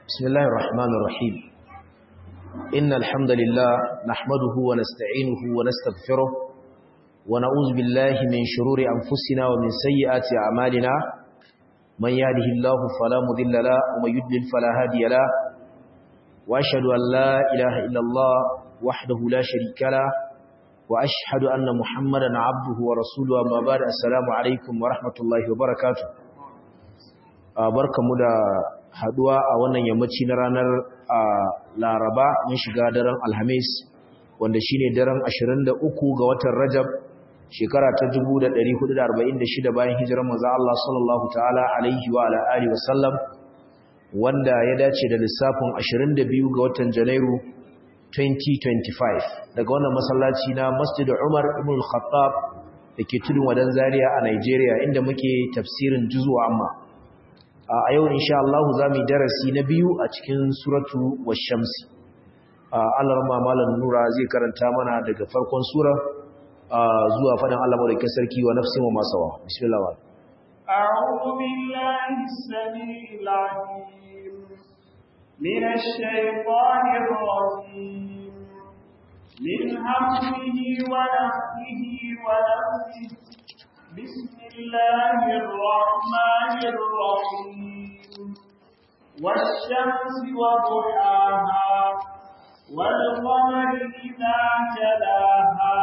بسم الله الرحمن الرحيم إن الحمد لله نحمده ونستعينه ونستغفره ونعوذ بالله من شرور أنفسنا ومن سيئات أعمالنا من يهده الله فلا مضل له ومن يضلل فلا هادي له وأشهد أن لا إله إلا الله وحده لا شريك له وأشهد أن محمدا عبده ورسوله أما بعد السلام عليكم ورحمة الله وبركاته barkamu da haduwa a wannan yammaci na ranar Laraba mun shiga daren Alhamis wanda shine daren 23 ga watan Rajab shekara ta 1446 bayan hijirar manzo Allah sallallahu ta'ala alaihi wa ala alihi wa sallam wanda ya dace da lissafin 22 ga watan Janairu 2025 daga wannan masallaci na Masjid Umar ibn al-Khattab dake tudun wadan Zaria a Nigeria inda muke tafsirin juzu amma a yau insha Allah zamu darasi na biyu a cikin suratu wash-shamsi Allah rahma malam nura zai karanta mana daga farkon sura zuwa fadan Allah madaukakin sarki wa nafsin wa masawa bismillah a'udhu billahi as-sami'il 'alim minash shaitanir rajim min hamdihi wa nafthihi wa nafthihi بسم الله الرحمن الرحيم والشمس وضحاها والقمر إذا جلاها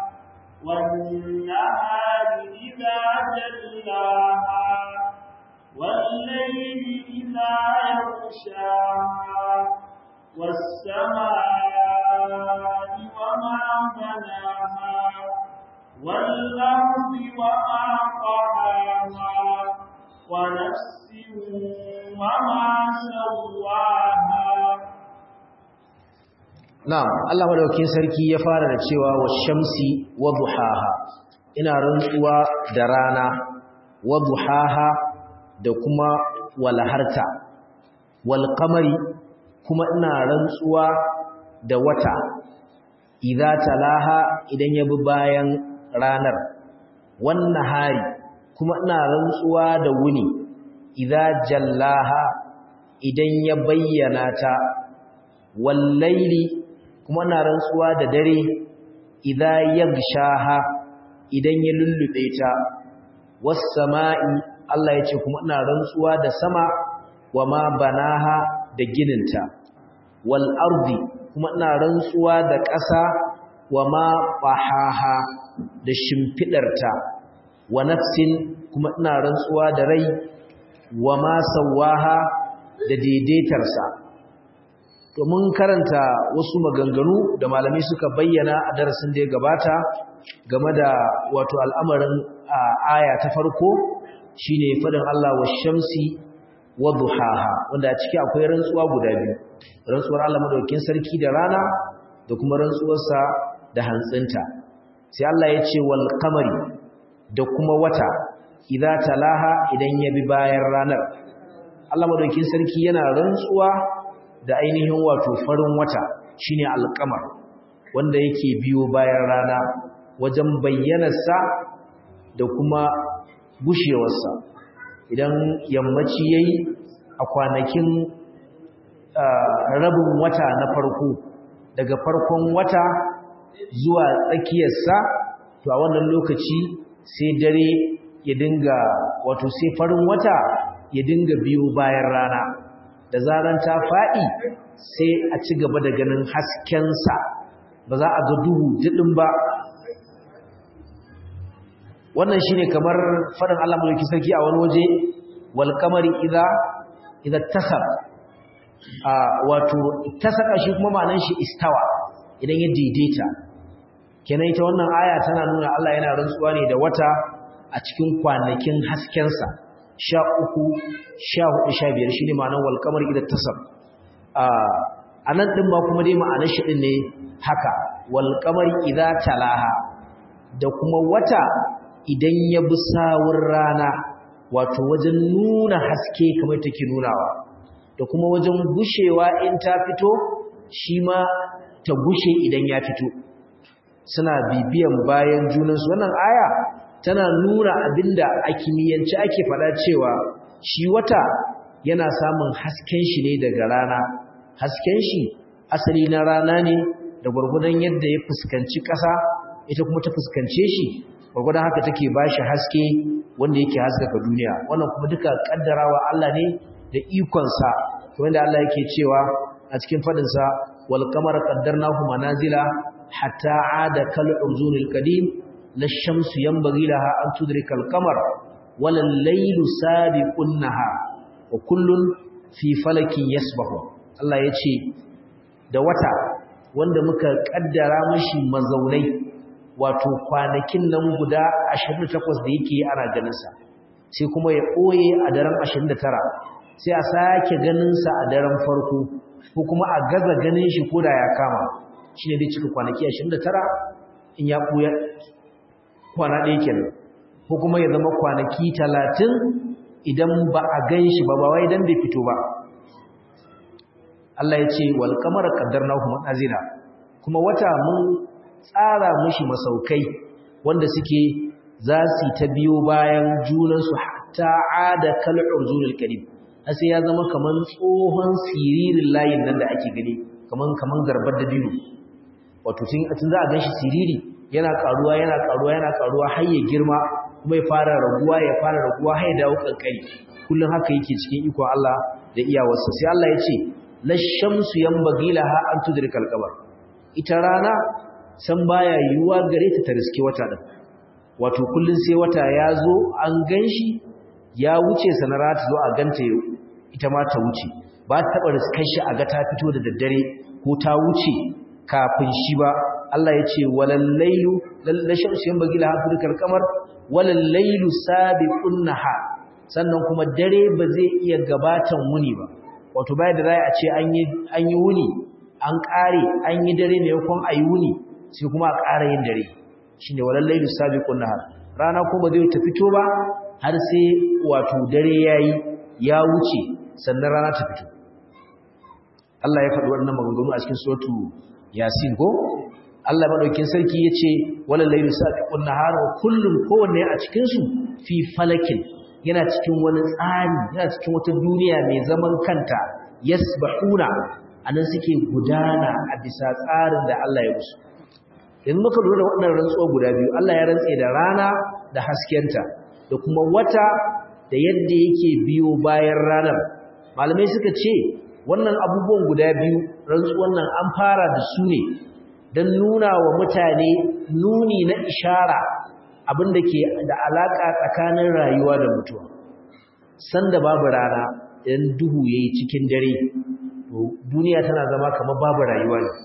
والنهار إذا جلاها والليل إذا يغشاها والسماء وما بناها والأرض وما طحاها ونفس وما سواها Na'am Allah madaukakin sarki ya fara da cewa washamsi wa duhaha ina rantsuwa da rana wa duhaha da kuma walharta wal qamari kuma ina rantsuwa da wata idza talaha idan ya bi bayan ranar wannan hari kuma ina rantsuwa da wuni idza jallaha idan ya bayyana ta wallaili kuma ina rantsuwa da dare idza yagshaha idan ya lullube ta was sama'i Allah yace kuma ina rantsuwa da sama wama banaha da gininta wal ardi kuma ina rantsuwa da ƙasa wama fahaha da shimfidarta wa nafsin kuma ina rantsuwa da rai wa ma sawaha da daidaitarsa to mun karanta wasu maganganu da malamai suka bayyana a darasin da ya gabata game da wato al'amarin aya ta farko shine fadin Allah wa shamsi wa duhaha wanda a ciki akwai rantsuwa guda biyu rantsuwar Allah madaukakin sarki da rana da kuma rantsuwarsa da hantsinta sai Allah ya ce wal qamari da kuma wata idza talaha idan ya bi bayan ranar Allah madaukakin sarki yana rantsuwa da ainihin wato farin wata shine alqamar wanda yake biyo bayan rana wajen bayyanarsa da kuma gushewarsa idan yammaci yayi a kwanakin rabin wata na farko daga farkon wata zuwa tsakiyarsa to a wannan lokaci sai dare ya dinga wato sai farin wata ya dinga biyo bayan rana da zaran ta faɗi sai a ci gaba da ganin haskensa ba za a ga duhu jidin ba wannan shine kamar faɗin Allah mulki sarki a wani waje wal qamari idza idza tasab a wato tasaka shi kuma ma'anar shi istawa idan ya daidaita kenan ita wannan aya tana nuna Allah yana rantsuwa ne da wata a cikin kwanakin haskensa sha uku sha hudu sha biyar shi ne ma'anar walƙamar idan tasar a nan ɗin ma kuma dai ma'anar shi ɗin ne haka walƙamar idan talaha da kuma wata idan ya bi sawun rana wato wajen nuna haske kamar take nunawa da kuma wajen gushewa in ta fito shi ma ta gushe idan ya fito suna bibiyan bayan junansu wannan aya tana nuna abinda a kimiyyance ake faɗa cewa shi wata yana samun hasken shi ne daga rana hasken shi asali na rana ne da gwargwadon yadda ya fuskanci ƙasa ita kuma ta fuskance shi gwargwadon haka take ba shi haske wanda yake haskaka duniya wannan kuma duka kaddarawa Allah ne da ikonsa wanda Allah yake cewa a cikin fadinsa wal qamara qaddarnahu manazila hatta aada kal urzunil qadim la shamsu yanbaghi laha an tudrika al qamar wal laylu sabiqun nahar wa kullun fi falakin yasbahu Allah yace da wata wanda muka kaddara mashi mazaunai wato kwanakin nan guda 28 da yake ana ganin sa sai kuma ya ɓoye a daren 29 sai a sake ganinsa a daren farko ko kuma a gaza ganin shi ko da ya kama shi ne dai cika kwanaki 29 in ya ɓoye kwana ɗaya kenan ko kuma ya zama kwanaki 30 idan ba a gan shi ba ba wai dan bai fito ba Allah ya ce wal qamara qaddarnahu manazila kuma wata mun tsara mishi masaukai wanda suke za su ta biyo bayan junansu hatta ada kal urzulil karim sai ya zama kaman tsohon siririn layin nan da ake gani kaman kaman garbar da biyu wato tun tun za a ganshi siriri yana karuwa yana karuwa yana karuwa har ya girma kuma ya fara raguwa ya fara raguwa har ya dawo kankani kullun haka yake cikin ikon Allah da iyawarsa sai Allah ya ce la shamsu yanbaghi laha an tudrika al-qamar ita rana san baya yiwuwa gare ta ta riske wata din wato kullun sai wata ya zo an ganshi ya wuce sanara ta zo a ganta ita ma ta wuce ba ta taba riskar shi a ga ta fito da daddare ko ta wuce kafin shi ba Allah ya ce walal lailu lallashin su yan bagila hafirkar kamar walal lailu sabiqun nahar sannan kuma dare ba zai iya gabatan wuni ba wato bai da rai a ce an yi an yi wuni an kare an yi dare ne yakon ayi wuni sai kuma a ƙara yin dare shine walal lailu sabiqun nahar rana ko ba zai ta fito ba har sai wato dare yayi ya wuce sannan rana ta fito Allah ya faɗi wannan maganganu a cikin suratu Yasin ko Allah madaukin sarki yace walal layli sabiqun nahar wa kullun kowanne a cikin su fi falakin yana cikin wani tsari yana cikin wata duniya mai zaman kanta yasbahuna anan suke gudana a bisa tsarin da Allah ya musu yanzu muka lura da waɗannan rantsuwa guda biyu Allah ya rantse da rana da haskenta da kuma wata da yadda yake biyo bayan ranar malamai suka ce wannan abubuwan guda biyu rantsuwan nan an fara da su ne don nuna wa mutane nuni na ishara abinda ke da alaka tsakanin rayuwa da mutuwa sanda babu rana idan duhu yayi cikin dare to duniya tana zama kamar babu rayuwa ne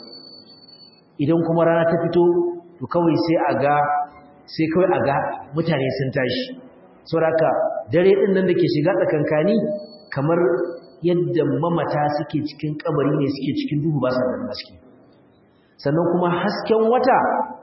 idan kuma rana ta fito to kawai sai a ga sai kawai a ga mutane sun tashi saboda dare din nan da ke shiga tsakankani kamar yadda mamata suke cikin kabari ne suke cikin duhu ba sa ganin haske sannan kuma hasken wata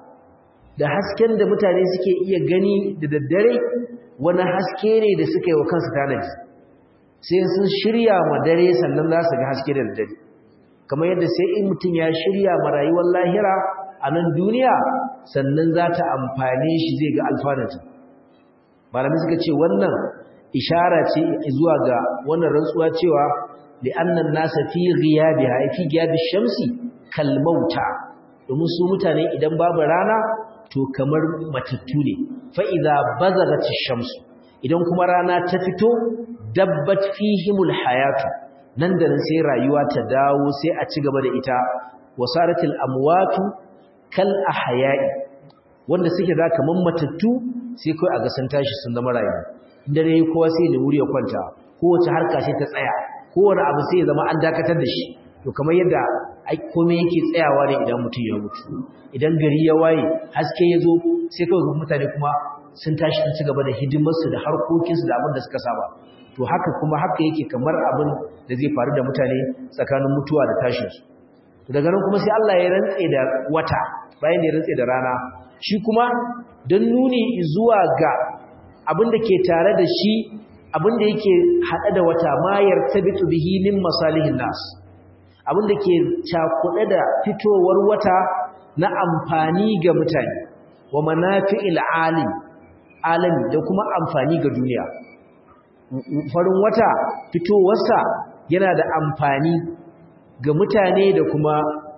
da hasken da mutane suke iya gani da daddare wani haske ne da suka yi wa kansu tanadi sai sun shirya ma dare sannan za su ga haske da daddare kamar yadda sai in mutum ya shirya ma rayuwar lahira a nan duniya sannan za ta amfane shi zai ga alfanata malamai suka ce wannan ishara ce zuwa ga wannan rantsuwa cewa li'annan nasa fi ghiyabiha fi ghiyabi shamsi kal mauta domin su mutane idan babu rana to kamar matattu ne fa idza bazagati shamsu idan kuma rana ta fito dabbat fihimul hayatu nan da nan sai rayuwa ta dawo sai a ci gaba da ita wasaratil amwatu kal ahya'i wanda suke da kaman matattu sai kai a ga sun tashi sun zama rayuwa dare kowa sai da wuri ya kwanta kowace harka sai ta tsaya kowane abu sai ya zama an dakatar da shi to kamar yadda komai yake tsayawa ne idan mutum ya mutu idan gari ya waye haske ya zo sai kawai mutane kuma sun tashi sun ci gaba da hidimarsu da harkokinsu da abin da suka saba to haka kuma haka yake kamar abin da zai faru da mutane tsakanin mutuwa da tashinsu to daga nan kuma sai Allah ya rantse da wata bayan da ya rantse da rana shi kuma don nuni zuwa ga abin da ke tare da shi abin da yake haɗe da wata mayar tabitu bihi min masalihin nas abin da ke cakuɗe da fitowar wata na amfani ga mutane wa manafi'il alim alami da kuma amfani ga duniya farin wata fitowarsa yana da amfani ga mutane da kuma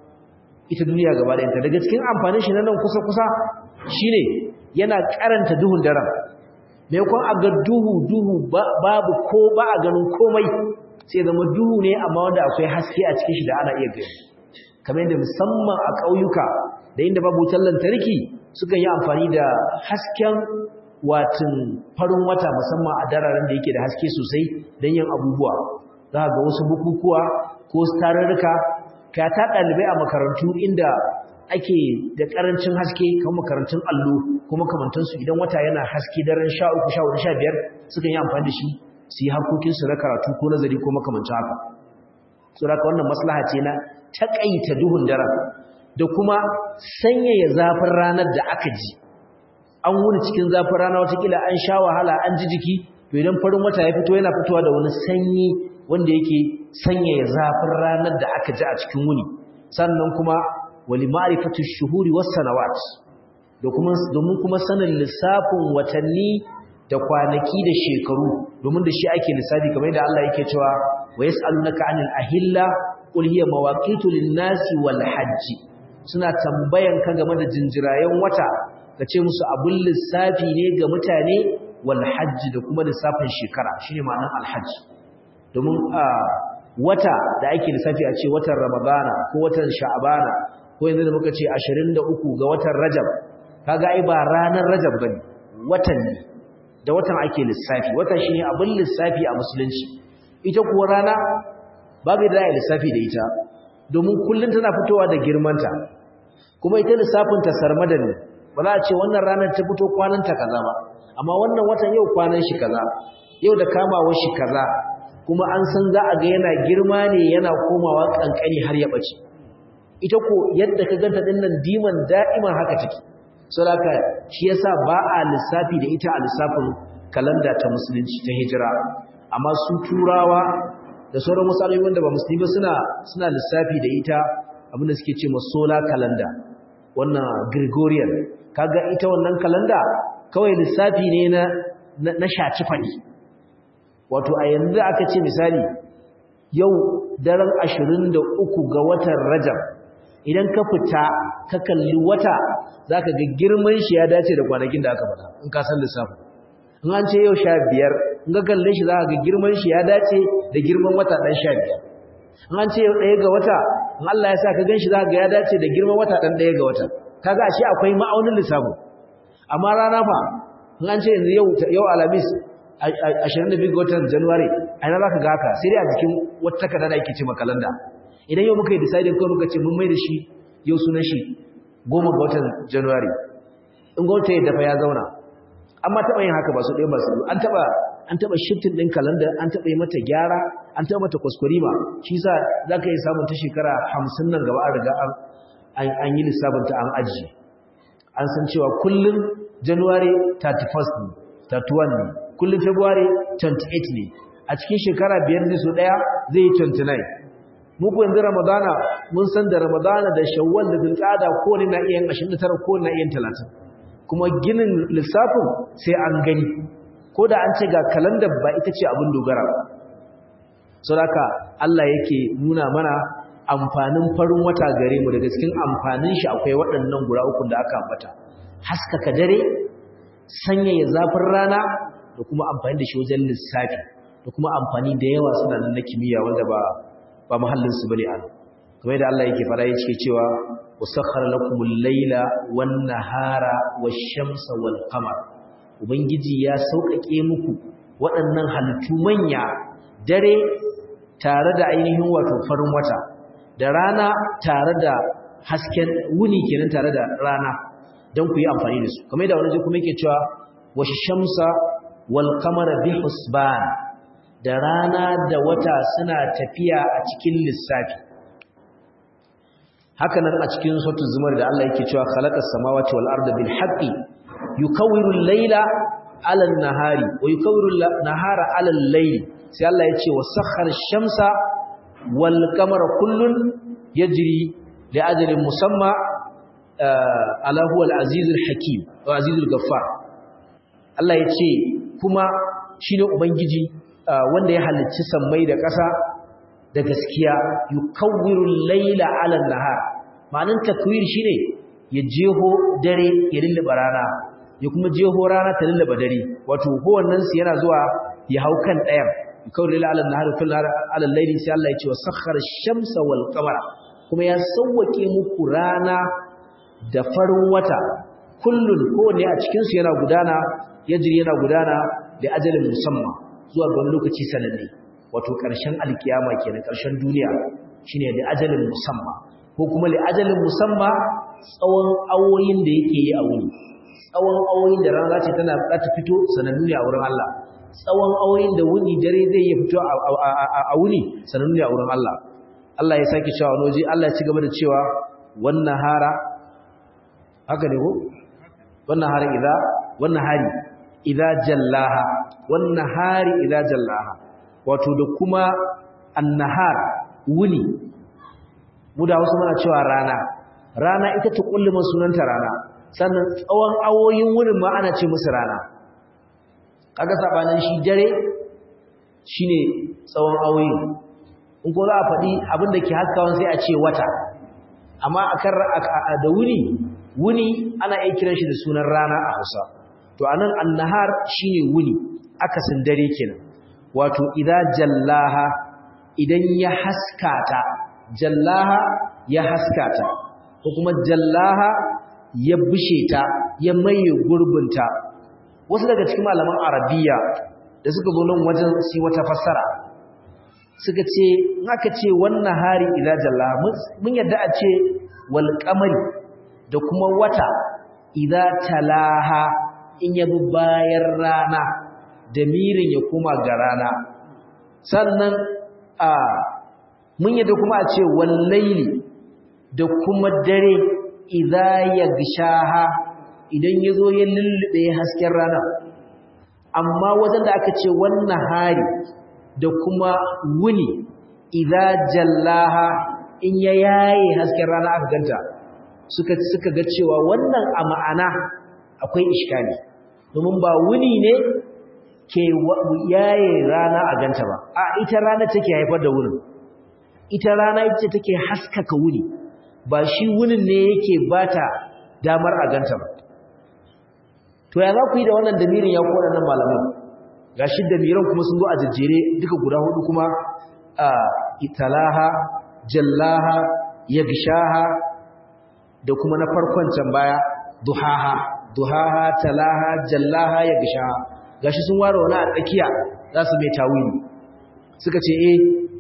ita duniya gaba ɗayanta daga cikin amfanin shi na nan kusa-kusa shine yana karanta duhun daren maimakon a ga duhu duhu babu ko ba a ganin komai sai zama duhu ne amma wanda akwai haske a cikin shi da ana iya gani kamar yadda musamman a ƙauyuka da inda babu wutar lantarki suka yi amfani da hasken watin farin wata musamman a dararen da yake da haske sosai don yin abubuwa za ga wasu bukukuwa ko tarurruka ka ta ɗalibai a makarantu inda ake da ƙarancin haske kan makarantun allo ko makamantansu idan wata yana haske daren sha uku sha hudu sha biyar sukan yi amfani da shi su yi harkokinsu na karatu ko nazari ko makamancin haka saboda wannan maslaha ce na taƙaita duhun daren da kuma sanyaya zafin ranar da aka ji an wuni cikin zafin rana watakila an sha wahala an ji jiki to idan farin wata ya fito yana fitowa da wani sanyi wanda yake sanyaya zafin ranar da aka ji a cikin wuni sannan kuma wali ma'rifatu shuhuri was sanawat da kuma domin kuma sanin lissafin watanni da kwanaki da shekaru domin da shi ake lissafi kamar yadda Allah yake cewa wa yas'alunaka 'anil ahilla qul hiya mawaqitu lin-nasi wal hajj suna tambayan ka game da jinjirayen wata kace musu abun lissafi ne ga mutane wal hajj da kuma lissafin shekara shine ma'anar al hajj domin wata da ake lissafi a ce watan ramadana ko watan sha'bana ko yanzu da muka ce 23 ga watan rajab kaga ai ba ranar rajab bane watan ne da watan ake lissafi watan shine abin lissafi a musulunci ita kuwa rana babu da ya lissafi da ita domin kullun tana fitowa da girmanta kuma ita lissafin ta sarmadan ne ba za a ce wannan ranar ta fito kwanan ta kaza ba amma wannan watan yau kwanan shi kaza yau da kamawar shi kaza kuma an san za a ga yana girma ne yana komawa kankani har ya bace ita ko yadda ka ganta dinnan diman da'iman haka take saboda shi yasa ba a lissafi da ita a lissafin kalanda ta musulunci ta hijira amma su turawa da sauran wasu alamomi wanda ba musulmi ba suna suna lissafi da ita abinda suke ce ma solar calendar wannan gregorian kaga ita wannan kalanda kawai lissafi ne na na shaci fadi wato a yanzu aka ce misali yau daren 23 ga watan rajab idan ka fita ka kalli wata zaka ga girman shi ya dace da kwanakin da aka faɗa in ka san lissafi in an ce yau sha biyar in ka kalle shi zaka ga girman shi ya dace da girman wata ɗan sha biyar in an ce yau ɗaya ga wata in Allah ya sa ka gan shi zaka ga ya dace da girman wata ɗan ɗaya ga wata kaga ashe akwai ma'aunin lissafin amma rana fa in an ce yanzu yau yau alhamis 22 ga watan january a ina zaka ga haka sai dai a jikin wata takarda da ake ce makalanda idan yau muka yi deciding ko muka ce mun mai da shi yau sunan shi goma ga watan january in gwamnati ya dafa ya zauna amma taɓa yin haka ba su ɗaya ba su an taɓa an taɓa shifting ɗin kalanda an taɓa yi mata gyara an taɓa mata kwaskwarima shi sa za ka yi samun ta shekara hamsin nan gaba an riga an yi lissafinta an ajiye an san cewa kullum january 31st ne 31 ne kullum february 28 ne a cikin shekara biyar ne su ɗaya zai yi 29 muku yanzu ramadana mun san da ramadana da shawwal da zulqa'ada ko ne na iya 29 ko na iya 30 kuma ginin lissafin sai an gani ko da an ce ga kalandar ba ita ce abin dogara ba saboda Allah yake nuna mana amfanin farin wata gare mu daga cikin amfanin shi akwai waɗannan guda uku da aka ambata haskaka dare sanyaya zafin rana da kuma amfani da shi wajen lissafi da kuma amfani da yawa suna nan na kimiyya wanda ba ba mahallinsu bane an kamar yadda Allah yake fara yake cewa wasakhara lakumul layla wan nahara wash-shamsa wal qamar ubangiji ya sauƙaƙe muku waɗannan halittu manya dare tare da ainihin wato farin wata da rana tare da hasken wuni kenan tare da rana don ku yi amfani da su kamar yadda wani kuma yake cewa wash-shamsa wal qamara bi husban da rana da wata suna tafiya a cikin lissafi haka nan a cikin sautu zumar da Allah yake cewa khalaqas samawati wal arda bil haqqi yukawwiru al-layla 'ala an-nahari wa yukawwiru an-nahara 'ala al-layli sai Allah ya ce wasakhkhara ash-shamsa wal qamara kullun yajri li ajalin musamma ala huwa al-azizul hakim wa azizul ghaffar Allah ya ce kuma shine ubangiji wanda ya halicci sammai da ƙasa da gaskiya yukawwiru layla 'ala an-nahar ma'anin takwir shine ya jeho dare ya lullaba rana ya kuma jeho rana ta lullaba dare wato kowannen su yana zuwa ya hau kan ɗayan yukawwiru layla 'ala an-nahar kullu 'ala al-layli sai Allah ya ce wa sakhkhara ash-shamsa wal qamara kuma ya sauwake muku rana da farin wata kullun kowanne a cikin su yana gudana yajri yana gudana da ajalin musamman zuwa ga wani lokaci sananne wato ƙarshen alkiyama kenan ƙarshen duniya shine da ajalin musamma ko kuma li ajalin musamma tsawon awoyin da yake yi a wuni tsawon awoyin da rana ce tana za ta fito sanannu ne a wurin Allah tsawon awoyin da wuni dare zai yi fito a wuni sanannu ne a wurin Allah Allah ya sake cewa wani waje Allah ya ci gaba da cewa wannan hara haka ne ko wannan hara idza wannan hari idza jallaha wannan hari idza jallaha wato da kuma annahar wuni mu da wasu muna cewa rana rana ita ta kulluma sunanta rana sannan tsawon awoyin wurin ma ana ce musu rana kaga sabanin shi dare shine tsawon awoyin in ko za a faɗi abin da ke haskawan sai a ce wata amma akan da wuni wuni ana iya kiran shi da sunan rana a Hausa to anan annahar shine wuni akasin dare kenan wato idza jallaha idan ya haskata jallaha ya haskata ko kuma jallaha ya bushe ta ya maye gurbinta wasu daga cikin malaman arabiya da suka zo nan wajen su wata fassara suka ce in aka ce wannan hari idza jallaha mun yadda a ce wal qamari da kuma wata idza talaha in yabi bayan rana da mirin ya koma ga rana sannan a mun yadda kuma a ce wallaili da kuma dare idza yagshaha idan yazo ya lullube hasken rana amma wajen da aka ce wannan hari da kuma wuni idza jallaha in ya yaye hasken rana aka ganta suka suka ga cewa wannan a ma'ana akwai iskali domin ba wuni ne ke yaye rana a ganta ba a ita rana take haifar da wurin ita rana ita take haskaka wuni ba shi wunin ne yake bata damar a ganta ba to ya za ku yi da wannan damirin ya kowa nan malaman ga shi damiran kuma sun zo a jejjere duka guda hudu kuma a italaha jallaha yagshaha da kuma na farkon can baya duhaha duhaha talaha jallaha yagshaha gashi sun ware wani a tsakiya za su mai tawili suka ce eh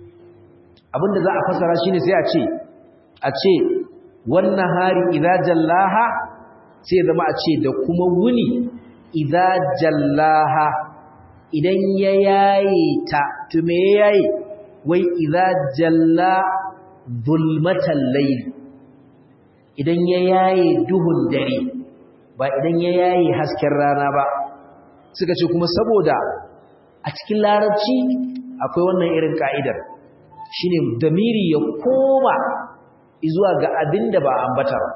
abinda za a fasara shine sai a ce a ce wannan hari idza jallaha sai zama a ce da kuma wuni idza jallaha idan ya yaye ta to me ya yaye wai idza jalla zulmatal layl idan ya yaye duhun dare ba idan ya yaye hasken rana ba suka ce kuma saboda a cikin larabci akwai wannan irin ka'idar shine damiri ya koma zuwa ga abin da ba ambata ba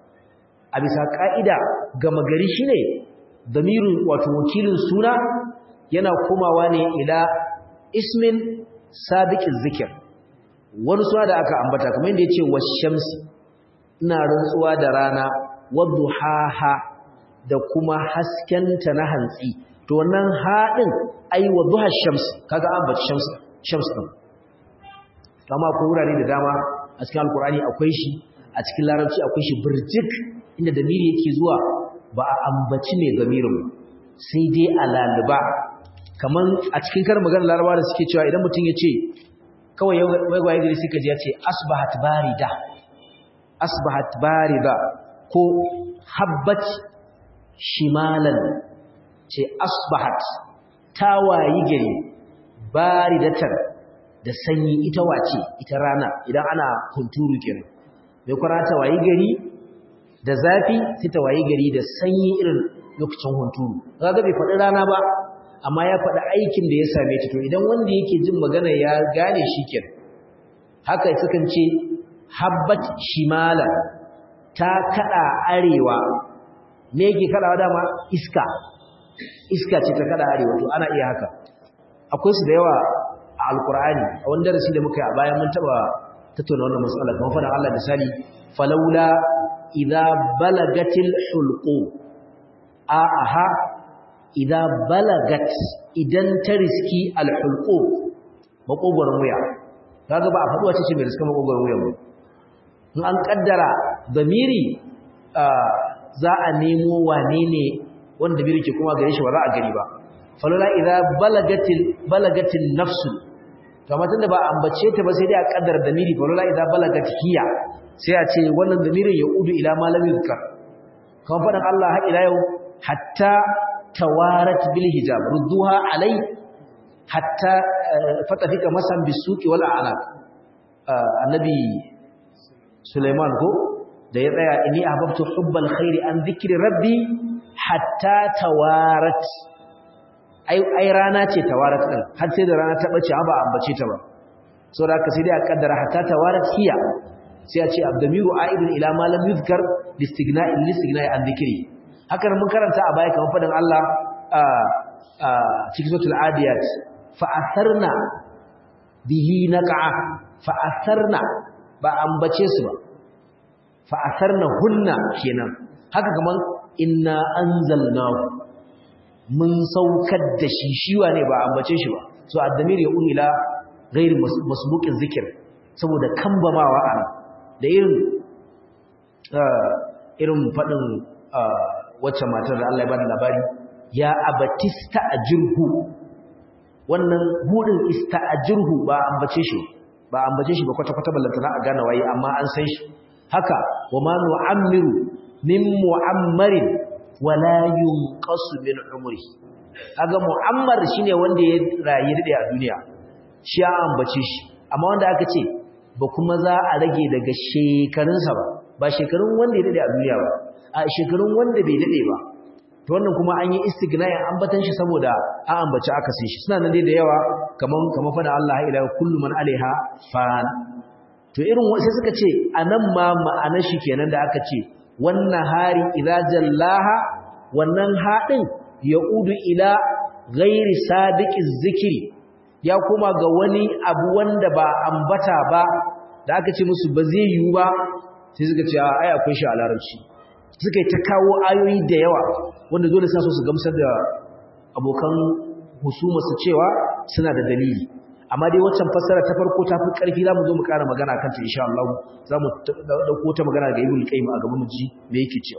a bisa ka'ida gama gari shine damirin wato wakilin suna yana komawa ne ila ismin sabiqin zikir wani suna da aka ambata kamar yadda yace washamsi ina rantsuwa da rana wadduhaha da kuma haskenta na hantsi to wannan haɗin ai wa duha shams kaga an bace shams shams din amma ko wurare da dama a cikin alkurani akwai shi a cikin larabci akwai shi birjik inda damiri yake zuwa ba a ambaci mai gamirin sai dai a laluba kaman a cikin karin magana laraba da suke cewa idan mutum ya ce kawai wai gwaye gari suka ji ya ce asbahat barida asbahat barida ko habbat shimalan ce asbahat ta wayi gari baridatan da sanyi ita wace ita rana idan ana hunturu kenan mai kwana ta wayi gari da zafi sai ta wayi gari da sanyi irin lokacin hunturu kaga bai faɗi rana ba amma ya faɗi aikin da ya same ta to idan wanda yake jin magana ya gane shi kenan haka sukan ce habbat shimala ta kada arewa me yake kadawa dama iska iska ce ta kada arewa to ana iya haka akwai su da yawa a alkur'ani a wani darasi da muka yi a bayan mun taba tattauna wannan matsala kamar faɗin Allah misali falaula idza balagatil hulqu a aha idza balagat idan ta riski al hulqu makogoron wuya kaga ba a faɗi wace ce mai riska makogoron wuya ba in an kaddara damiri za a nemo wane ne wanda damiri ke kuma gare shi ba za a gari ba falala idza balagatil balagatil nafsu to amma tunda ba ambace ta ba sai dai a kaddara damiri falala idza balagat hiya sai a ce wannan damirin ya udu ila malami zikar kan fadan Allah har ila yau hatta tawarat bil hijab rudduha alai hatta fatafika masan bisuki wal a'naq annabi Sulaiman ko da ya tsaya inni ahbabtu hubbal khairi an dhikri rabbi hatta tawarat ai ai rana ce tawarat din har sai da rana ta bace ba ambace ta ba saboda haka sai dai a kaddara hatta tawarat hiya sai a ce abdamiru aidun ila ma lam yuzkar listighna'i listighna'i an dhikri haka mun karanta a baya kamar fadan Allah a a cikin suratul adiyat fa atharna bihi naqa fa atharna ba ambace su ba fa atharna hunna kenan haka kaman inna anzalnahu mun saukar da shi shiwa ne ba ambace shi ba so addamir ya ila ghairi masbuqin zikir saboda kambamawa a da irin irin fadin wacce matar da Allah ya bada labari ya abatista ajirhu wannan budin ista'jirhu ba ambace shi ba ambace shi ba kwata kwata ballantana a gane waye amma an san shi haka wa ma nu'ammiru min mu'ammarin wala yunqasu min umri kaga mu'ammar shine wanda ya rayu dade a duniya shi ya ambace shi amma wanda aka ce ba kuma za a rage daga shekarunsa ba ba shekarun wanda ya dade a duniya ba a shekarun wanda bai dade ba to wannan kuma an yi istignayin ambatan shi saboda an ambaci aka sai shi suna nan dai da yawa kaman kaman fada Allah ila kullu man alaiha fan to irin sai suka ce anan ma ma'anar shi kenan da aka ce wannan hari idza jallaha wannan hadin yaudu ila ghairi sabiqiz zikri ya kuma ga wani abu wanda ba ambata ba da aka ce musu ba zai yiwu ba sai suka ce ai akwai shi a larabci suka yi ta kawo ayoyi da yawa wanda dole sa su gamsar da abokan husuma su cewa suna da dalili amma dai waccan fassara ta farko ta fi ƙarfi za mu zo mu ƙara magana kan ta insha Allah za mu ɗauko ta magana ga ibn qayyim a gaban mu ji me yake cewa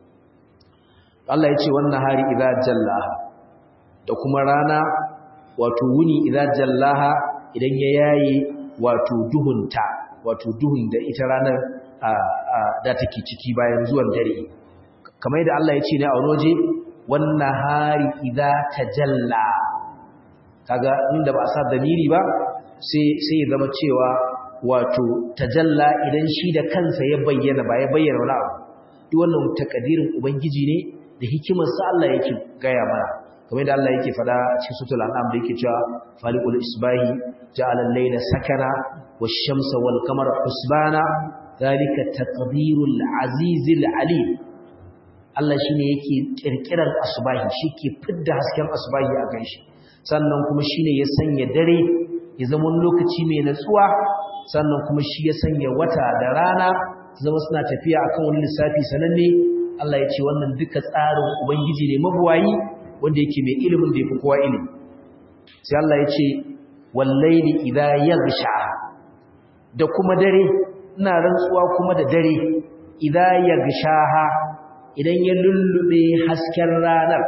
Allah ya ce wannan hari idza jallaha da kuma rana wato wuni idza jallaha idan ya yayi wato duhunta wato duhun da ita ranar da take ciki bayan zuwan dare kamar yadda Allah ya ce ne a wani waje wannan hari idza tajalla kaga inda ba a sa damiri ba sai sai ya zama cewa wato tajalla idan shi da kansa ya bayyana ba ya bayyana wani abu duk wannan takadirin ubangiji ne da hikimar sa Allah yake gaya mana kamar yadda Allah yake fada cikin suratul an'am da yake cewa faliqul isbahi ja'ala al-layla sakana wash-shamsa wal-qamara husbana zalika taqdirul azizil alim Allah shine yake kirkiran asbahi shike fidda hasken asbahi a ganshi sannan kuma shine ya sanya dare ya zama lokaci mai natsuwa sannan kuma shi ya sanya wata da rana zama suna tafiya akan wani lissafi sananne Allah ya ce wannan duka tsarin ubangiji ne mabuwayi wanda yake mai ilimin da yafi kowa ilimi sai Allah ya ce wallaili idha yaghsha da kuma dare ina rantsuwa kuma da dare idha yaghshaha idan ya lullube hasken ranar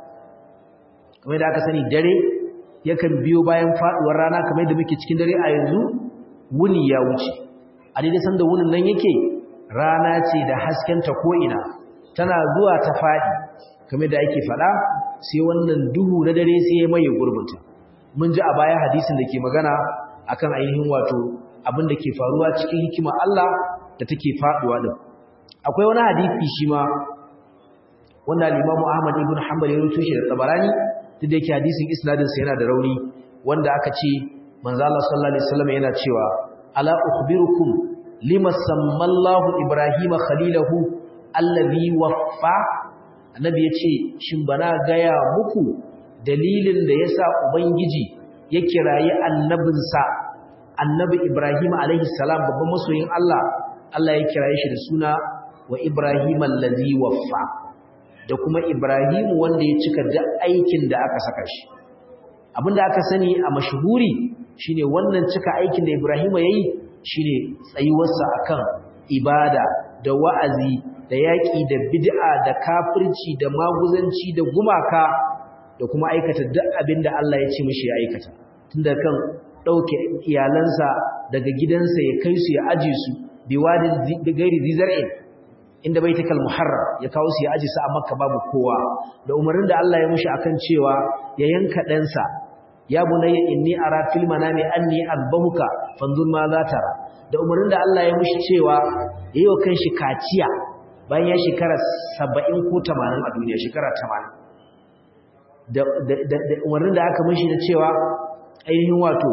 kamar da aka sani dare yakan biyo bayan faduwar rana kamar da muke cikin dare a yanzu wuni ya wuce a daidai sanda wunin nan yake rana ce da haskenta ko'ina tana zuwa ta faɗi kamar da ake faɗa sai wannan duhu na dare sai ya maye gurbinta mun ji a baya hadisin da ke magana akan ainihin wato abin da ke faruwa cikin hikima Allah da take faduwa din akwai wani hadisi shi ma wanda al-Imam Ahmad ibn Hanbal ya rubuto shi da Tabarani duk da yake hadisin isnadin sa yana da rauni wanda aka ce manzo Allah sallallahu alaihi wasallam yana cewa ala ukhbirukum lima sammallahu ibrahima khalilahu allazi waffa annabi ya ce shin bana gaya muku dalilin da ya sa ubangiji ya kirayi annabinsa annabi ibrahim alaihi salam babban masoyin allah allah ya kiraye shi da suna wa ibrahim allazi waffa da kuma ibrahim wanda ya cika duk aikin da aka saka shi abinda aka sani a mashhuri shine wannan cika aikin da ibrahim yayi shine tsayuwarsa akan ibada da wa'azi da yaƙi da bid'a da kafirci da maguzanci da gumaka da kuma aikata duk abin da Allah ya ce mishi ya aikata tunda kan ɗauke iyalansa daga gidansa ya kai su ya aje su biwadin gairi zizar'in inda bai takal muharram ya kawo su ya aje su a makka babu kowa da umarnin da Allah ya mishi akan cewa ya yanka ɗansa ya bunayya inni ara fil manami anni azbahuka fanzur ma za tara da umarnin da Allah ya mishi cewa yayi wa kanshi kaciya bayan ya shekara 70 ko 80 a duniya shekara 80 da da umarnin da aka mishi da cewa ainihin wato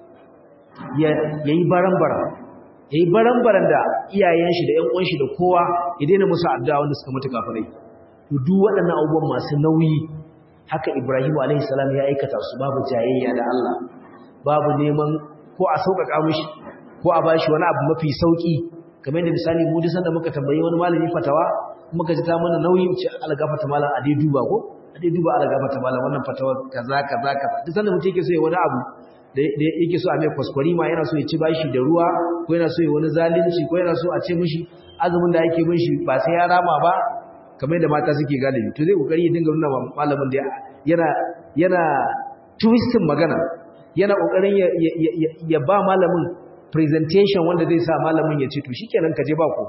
ya yayi baran-baran yayi baran-baran da iyayen shi da ƴan uwan shi da kowa ya daina musu addu'a wanda suka mutu kafirai to duk waɗannan abubuwan masu nauyi haka Ibrahim alaihi salam ya aikata su babu jayayya da Allah babu neman ko a sauƙaƙa mishi ko a bashi wani abu mafi sauki kamar yadda misali mu duk sanda muka tambayi wani malami fatawa muka ji ta mana nauyi ce algafata malam a dai duba ko a dai duba algafata malam wannan fatawa kaza kaza kaza duk sanda mutum yake so ya wani abu da yake so a mai kwaskwari ma yana so ya ci bashi da ruwa ko yana so ya wani zalunci ko yana so a ce mishi azumin da ake bin shi ba sai ya rama ba kamar yadda mata suke galibi to zai kokari ya dinga nuna malamin da yana yana twistin magana yana kokarin ya, ya, ba malamin presentation wanda zai sa malamin ya ce to shikenan ka je ba ku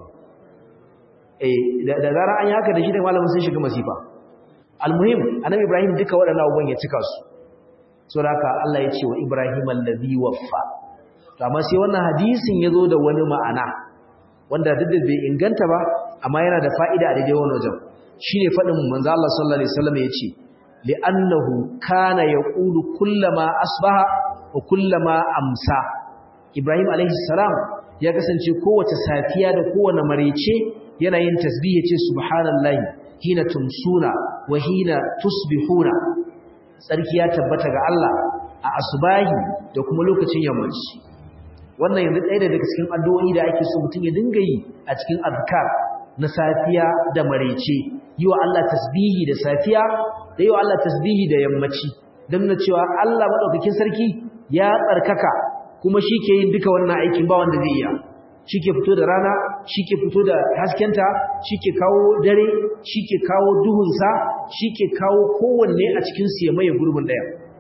eh da, da zara an yi haka da shi da malamin sun shiga masifa almuhim annabi ibrahim duka waɗannan abubuwan ya cika su saboda haka Allah ya ce wa ibrahim allazi waffa to amma sai wannan hadisin yazo da wani ma'ana wanda duk da bai inganta ba amma yana da fa'ida a daidai wannan wajen shine fadin manzo Allah sallallahu alaihi wasallam yace li'annahu kana yaqulu kullama asbaha wa kullama amsa Ibrahim alaihi salam ya kasance kowace safiya da kowane marece yana yin tasbih yace subhanallahi hina tumsuna wa hina tusbihuna sarki ya tabbata ga Allah a asbahi da kuma lokacin yammaci wannan yanzu ɗaya daga cikin addu'o'i da ake so mutum ya dinga yi a cikin azkar na safiya da marece yi wa Allah tasbihi da safiya da yi wa Allah tasbihi da yammaci don na cewa Allah maɗaukakin sarki ya tsarkaka kuma shi ke yin duka wannan aikin ba wanda zai iya shi ke fito da rana shi ke fito da haskenta shi ke kawo dare shi ke kawo duhunsa shi ke kawo kowanne a cikinsu ya maye gurbin ɗaya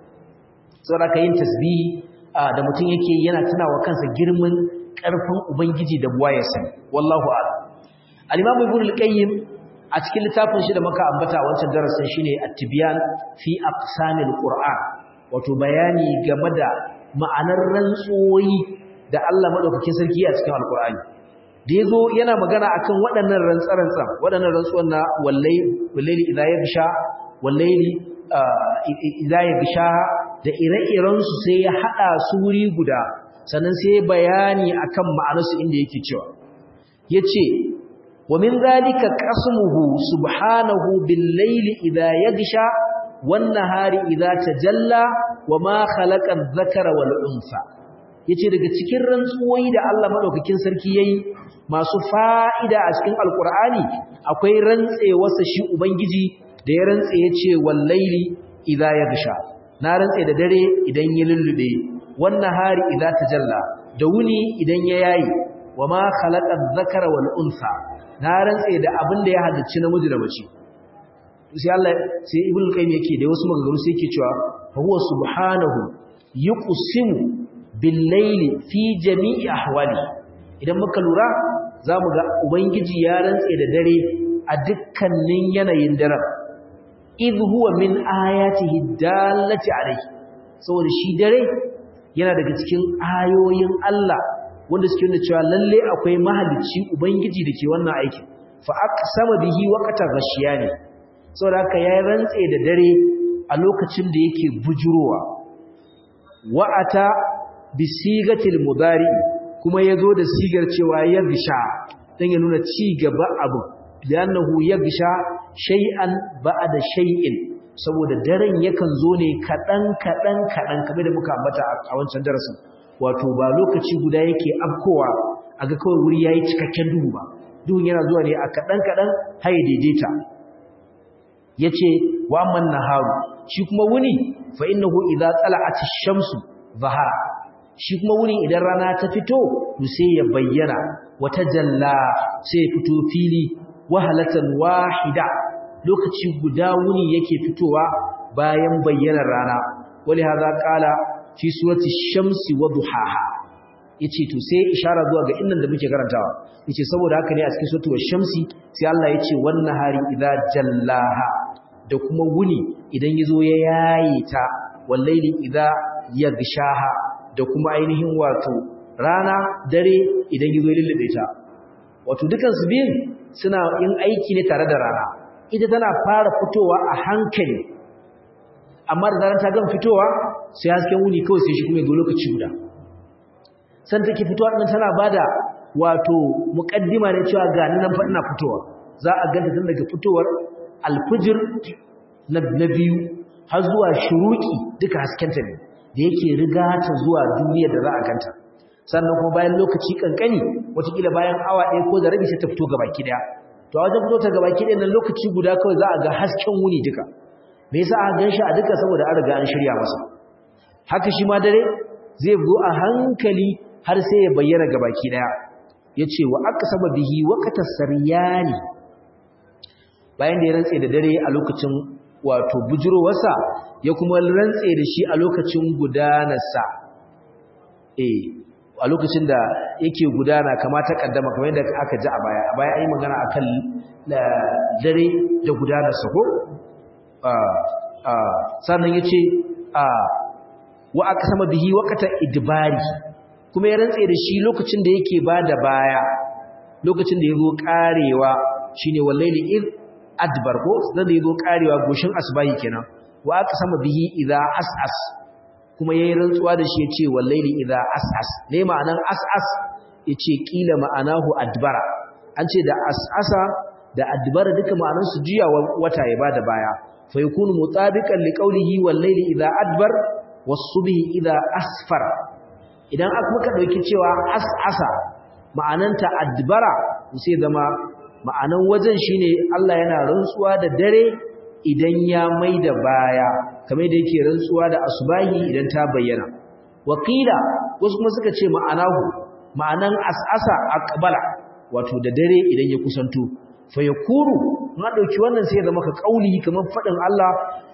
saboda ka yin tasbihi da mutum yake yana tunawa kansa girman ƙarfin ubangiji da buwa ya sani wallahu a'lam al-imam ibn al-qayyim a cikin littafin shi da muka ambata wancan darasin shine at-tibyan fi aqsamil qur'an wato bayani game da ma'anar rantsuwoyi da Allah madaukakin sarki a cikin alqur'ani da yazo yana magana akan waɗannan rantsarantsan waɗannan rantsuwan na wallahi wallahi idza yagsha wallahi idza yagsha da ire-iren su sai ya hada su wuri guda sannan sai bayani akan ma'anarsu inda yake cewa yace ومن ذلك قسمه سبحانه بالليل إذا يغشى والنهار إذا تجلى وما خلق الذكر والأنثى yace daga cikin rantsuwoyi da Allah madaukakin sarki yayi masu fa'ida a cikin alqur'ani akwai rantsewarsa shi ubangiji da ya rantse yace wallaili idza yaghsha na rantse da dare idan ya lullube wannan hari idza tajalla da wuni idan ya yayi wama khalaqa adh-dhakara wal untha na rantse da abin da ya halicci namiji da mace sai Allah sai ibnu qayyim yake da wasu maganganu sai yake cewa fa huwa subhanahu yuqsimu bil layli fi jami'i ahwali idan muka lura zamu ga ubangiji ya rantse da dare a dukkanin yanayin daren idh huwa min ayatihi dallati alayhi saboda shi dare yana daga cikin ayoyin Allah wanda suke nuna cewa lalle akwai mahalicci ubangiji da ke wannan aikin fa aqsama bihi waqtan ghashiyani saboda haka ya rantse da dare a lokacin da yake bujurowa wa'ata bi sigatil mudari kuma yazo da sigar cewa ya bisha dan ya nuna ci gaba abu li'annahu yaghsha shay'an ba'da shay'in saboda daren yakan zo ne kadan kadan kadan kamar da muka ambata a wancan darasin wato ba lokaci guda yake afkowa aga kawai wuri yayi cikakken duhu ba duhun yana zuwa ne a kadan kadan har ya daidaita yace wa amman naharu shi kuma wuni fa innahu idza tala'at ash-shamsu zahara shi kuma wuni idan rana ta fito to sai ya bayyana wata jalla sai ya fito fili wahalatan wahida lokaci guda wuni yake fitowa bayan bayyanar rana wali hadha qala fi surati ash-shamsi wa duhaha yace to sai ishara zuwa ga innan da muke karantawa yace saboda haka ne a cikin suratul shamsi sai Allah yace wan nahari idza jallaha da kuma wuni idan yazo ya yayi ta wallaili idza yagshaha da kuma ainihin wato rana dare idan yazo ya lullube ta wato dukan su biyun suna yin aiki ne tare da rana ita tana fara fitowa a hankali amma da zaran ta gama fitowa sai hasken wuni kawai sai shi kuma ya zo lokaci guda san take fitowa din tana bada wato muqaddima ne cewa ga nan fa ina fitowa za a ganta tun daga fitowar alfijir na biyu har zuwa shuruki duka haskenta ne da yake riga ta zuwa duniyar da za a ganta sannan kuma bayan lokaci kankani watakila bayan awa ɗaya ko da rabi sai ta fito gabaki ɗaya to a wajen fito ta gabaki ɗaya nan lokaci guda kawai za a ga hasken wuni duka me yasa aka gan shi a duka saboda an riga an shirya masa haka shi ma dare zai zo a hankali har sai ya bayyana ga baki daya yace wa aqsama bihi waqta saryani bayan da ya rantse da dare a lokacin wato bujurowarsa ya kuma rantse da shi a lokacin gudanarsa eh a lokacin da yake gudana kamar ta kaddama kamar yadda aka ji a baya a baya ayi magana akan dare da gudanarsa ko sannan yace wa aqsama bihi waqta idbari kuma ya rantse da shi lokacin da yake bada baya lokacin da yazo karewa shine wallahi id adbar ko da yazo karewa goshin asbahi kenan wa aka sama bihi idza as'as kuma yayi rantsuwa da shi yace wallahi idza as'as ne ma'anan as'as yace kila ma'anahu adbara an ce da as'asa da adbara duka ma'anan su juya wata ya bada baya fa yakunu mutabiqan liqawlihi wallahi idza adbar was-subhi idza asfar idan aka muka dauki cewa as'asa ma'ananta adbara sai zama ma'anan wajen shine Allah yana rantsuwa da dare idan ya maida baya kamar da yake rantsuwa da asubahi idan ta bayyana wakila wasu kuma suka ce ma'anahu ma'anan as'asa aqbala wato da dare idan ya kusanto fa yakuru na dauki wannan sai zama ka kauli kamar fadin Allah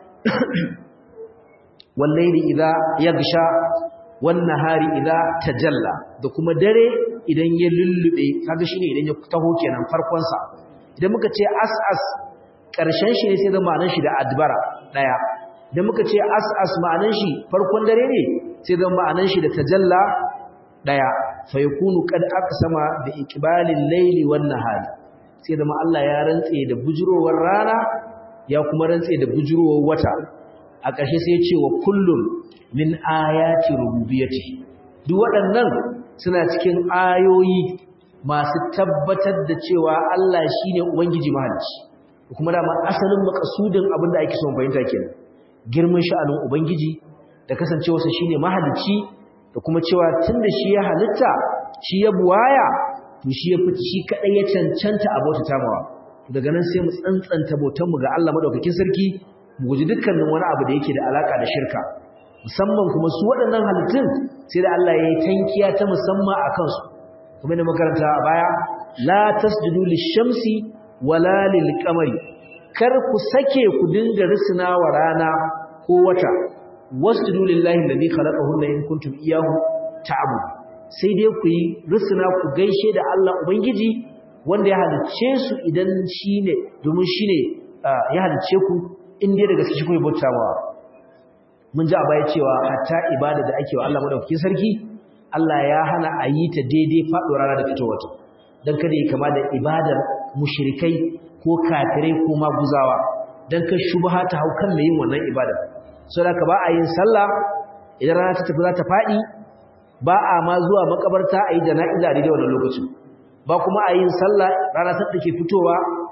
wallahi idza yagsha wannan hari idan tajalla da kuma dare idan ya lullube kaga shine idan ya taho kenan farkon sa idan muka ce as'as karshen shi ne sai zama ma'anar shi da adbara daya idan muka ce as'as ma'anar shi farkon dare ne sai zama ma'anar shi da tajalla daya fa yakunu qad aqsama bi iqbalil layli wan nahari sai zama Allah ya rantse da bujurowar rana ya kuma rantse da bujurowar wata a ƙarshe sai ya ce wa kullum min ayati rububiyyati duk waɗannan suna cikin ayoyi masu tabbatar da cewa Allah shine ubangiji mahalicci kuma da ma asalin makasudin abin da ake son fahimta kenan girman sha'anin ubangiji da kasancewarsa shine mahalicci da kuma cewa tunda shi ya halitta shi ya buwaya to shi ya fiti shi kadai ya cancanta a bauta tamawa daga nan sai mu tsantsanta bautar mu ga Allah madaukakin sarki mu guji dukkanin wani abu da yake da alaka da shirka musamman kuma su waɗannan halittun sai da Allah ya yi tankiya ta musamman a kansu kuma da makaranta a baya la tasjudu lishamsi wala lilqamari kar ku sake ku dinga risina wa rana ko wata wasjudu lillahi alladhi khalaqahunna in kuntum iyyahu ta'budun sai dai ku yi risina ku gaishe da Allah ubangiji wanda ya halicce su idan shine domin shine ya halicce ku in dai daga gaske ku bautawa mun ji a baya cewa hatta ibada da ake wa Allah madaukakin sarki Allah ya hana a yi ta daidai faɗo rana da fitowar ta dan kada ya kama da ibadar mushrikai ko kafirai ko maguzawa dan ka shubha ta haukan mai yin wannan ibada saboda ka ba a yin sallah idan rana ta tafi za ta faɗi ba a ma zuwa makabarta a yi jana'iza a daidai wannan lokacin ba kuma a yin sallah rana ta take fitowa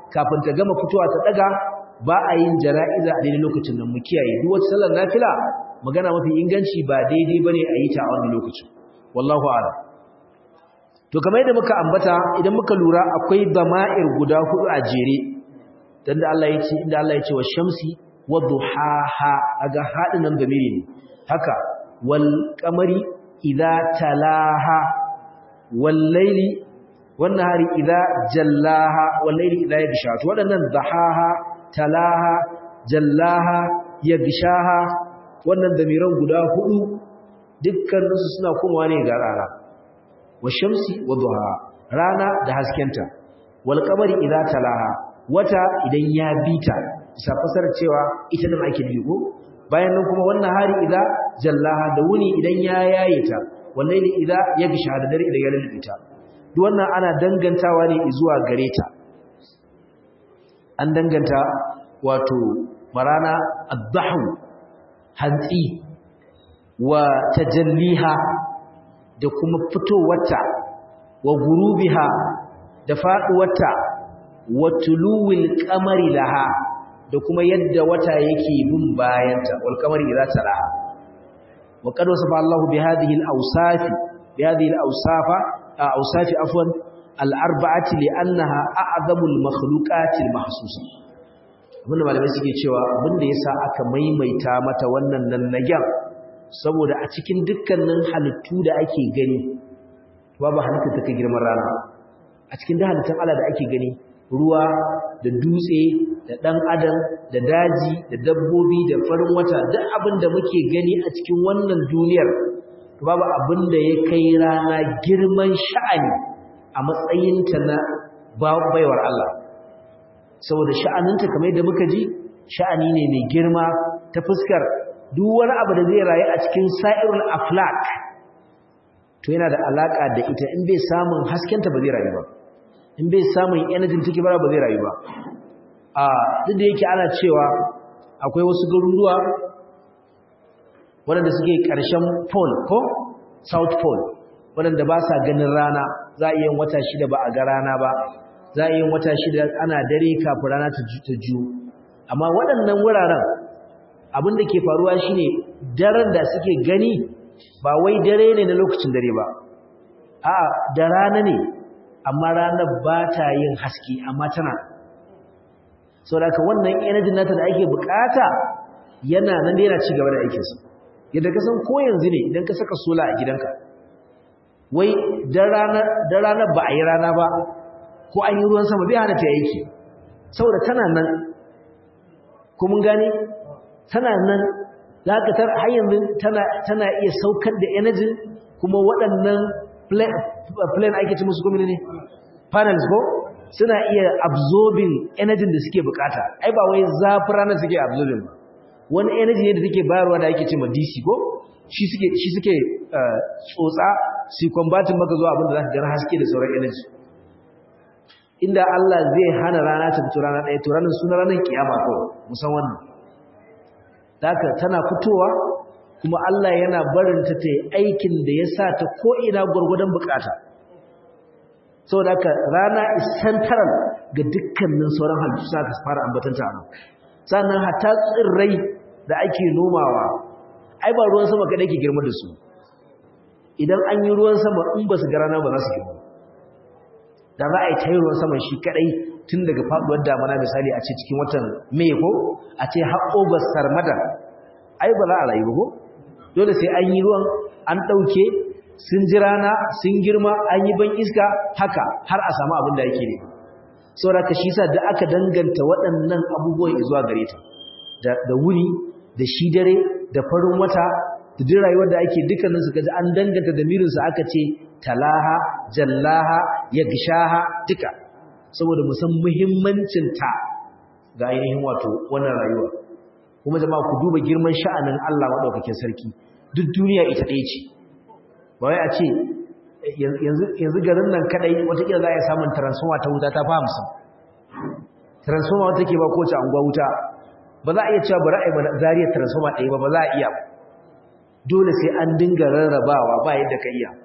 kafin ta gama fitowa ta daga ba a yin jana'iza a daidai lokacin nan mu kiyaye duk wata sallar nafila magana mafi inganci ba daidai bane a yi ta a wannan lokacin wallahu a'lam to kamar yadda muka ambata idan muka lura akwai dama'ir guda hudu a jere dan da Allah ya ce inda Allah ya ce wa shamsi wa duhaha aga hadin nan gamiri ne haka wal qamari idza talaha wal layli wan nahari idza jallaha wal layli idza yaghsha to wadannan dahaha talaha jallaha yaghshaha wannan damiran guda hudu dukkan su suna komawa ne ga rana washamsi wa duha rana da haskenta wal qamari idza talaha wata idan ya bita bisa fasar cewa ita nan ake digo bayan nan kuma wannan hari idza jallaha da wuni idan ya yayeta wallahi idza yagsha da dare idan ya lulubita duk wannan ana dangantawa ne zuwa gare ta an danganta wato marana ad-dahu hantsi wa tajalliha da kuma fitowarta wa gurubiha da faduwarta wa tuluwil qamari laha da kuma yadda wata yake bin bayanta wal qamari idza talaha wa qad wasafa Allahu bi hadhihi al awsaf bi hadhihi al awsafa awsafi afwan al arba'ati li annaha a'zamu al makhluqat al mahsusa abinda malamai suke cewa abinda yasa aka maimaita mata wannan nan nagyan saboda a cikin dukkanin halittu da ake gani babu halittar ta kai girman rana a cikin da halittun Allah da ake gani ruwa da dutse da ɗan adam da daji da dabbobi da farin wata duk abin da muke gani a cikin wannan duniyar babu abin da ya kai rana girman sha'ani a matsayinta na baiwar Allah saboda sha'aninta kamar yadda muka ji sha'ani ne mai girma ta fuskar duk wani abu da zai rayu a cikin sa'irul aflak to yana da alaka da ita in bai samun haskenta ba zai rayu ba in bai samun energy take bara ba zai rayu ba a duk da yake ana cewa akwai wasu garuruwa waɗanda suke ƙarshen pole ko south pole waɗanda ba sa ganin rana za a yin wata shida ba a ga rana ba za a yin wata shida ana dare kafin rana ta ju amma waɗannan wuraren abin da ke faruwa shine daren da suke gani ba wai dare ne na lokacin dare ba a da rana ne amma ranar ba ta yin haske amma tana saboda wannan energy nata da ake bukata yana nan da yana ci gaba da aikinsa yadda ka san ko yanzu ne idan ka saka sola a gidanka wai da ranar ba a yi rana ba ko an yi ruwan sama bai hana ta aiki saboda tana nan ko mun gane tana nan za ka tar har yanzu tana iya saukar da energy kuma waɗannan plane ake ci musu kuma ne panels ko suna iya absorbing energy da suke bukata ai ba wai zafin ranar suke absorbing ba wani energy ne da take bayarwa da ake ce ma DC ko shi suke shi suke tsotsa su combatin maka zuwa abin da za ka gana haske da sauran energy inda Allah zai hana rana ta fito rana ɗaya to ranar suna ranar kiyama kawai musan wannan Daka tana fitowa kuma Allah yana barinta ta yi aikin da ya sa ta ko'ina gwargwadon bukata. Sau da haka rana is central ga dukkanin sauran halittu sa ka fara ambatanta a nan. Sannan hata tsirrai da ake nomawa, ai ba ruwan sama kaɗai ke girma da su. Idan an yi ruwan sama in ba su ga rana ba za su girma. Da za a yi ta yi ruwan sama shi kaɗai tun daga faduwar damana misali a ce cikin watan mai ko a ce har august sarmada ai ba za a rayu ko dole sai an yi ruwan an ɗauke sun ji rana sun girma an yi ban iska haka har a samu abin da yake ne saboda ka shi sa da aka danganta waɗannan abubuwan zuwa gare ta da wuni da shi dare da farin wata da duk rayuwar da ake dukkanin su kaji an danganta da mirinsu aka ce talaha jallaha yagshaha duka saboda mu san muhimmancin ta ga ainihin wato wannan rayuwa kuma jama'a ku duba girman sha'anin Allah madaukakin sarki duk duniya ita ɗaya ce ba wai a ce yanzu garin nan kadai watakila za a yi samun transformer ta wuta ta fi hamsin transformer wata ke ba kowace anguwa wuta ba za a iya cewa bari a yi zariyar transformer ɗaya ba ba za a iya dole sai an dinga rarrabawa ba yadda ka iya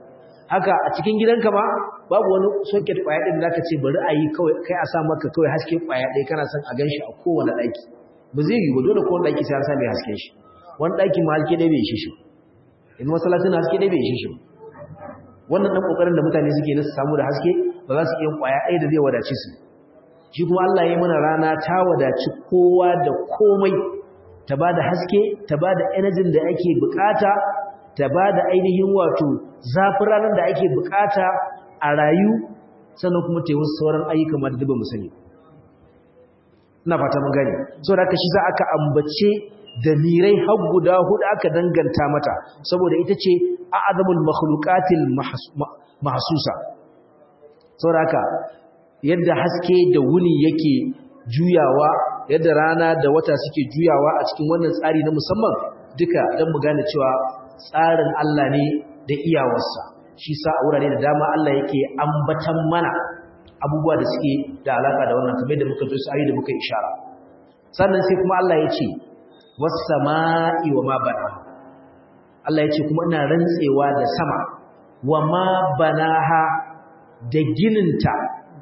haka a cikin gidanka ma babu wani socket kwaya ɗin da zaka ce bari a yi kawai kai a sa maka kawai haske kwaya ɗaya kana son a gan shi a kowane ɗaki ba zai yi ba dole kowane ɗaki sai an sa mai haske shi wani ɗaki ma haske ɗaya bai ishe shi in masallacin haske ɗaya bai ishe shi wannan ɗan ƙoƙarin da mutane suke na su samu da haske ba za su iya kwaya ɗaya da zai wadace su shi kuma Allah ya mana rana ta wadaci kowa da komai ta ba da haske ta ba da energy da ake bukata ta ba da ainihin wato zafin ranar da ake bukata a rayu sannan kuma ta yi wasu sauran ayyuka ma da duba mu sani ina fata mun gane saboda haka shi za aka ambace da mirai har guda hudu aka danganta mata saboda ita ce a'zamul makhluqatil mahsusa saboda haka yadda haske da wuni yake juyawa yadda rana da wata suke juyawa a cikin wannan tsari na musamman duka don mu gane cewa tsarin Allah ne da iyawarsa shi sa a wurare da dama Allah yake ambatan mana abubuwa da suke da alaka da wannan kamar da muka ji su da muka ishara sannan sai kuma Allah ya ce was sama'i wa ma bana Allah ya ce kuma ina rantsewa da sama wa ma banaha da gininta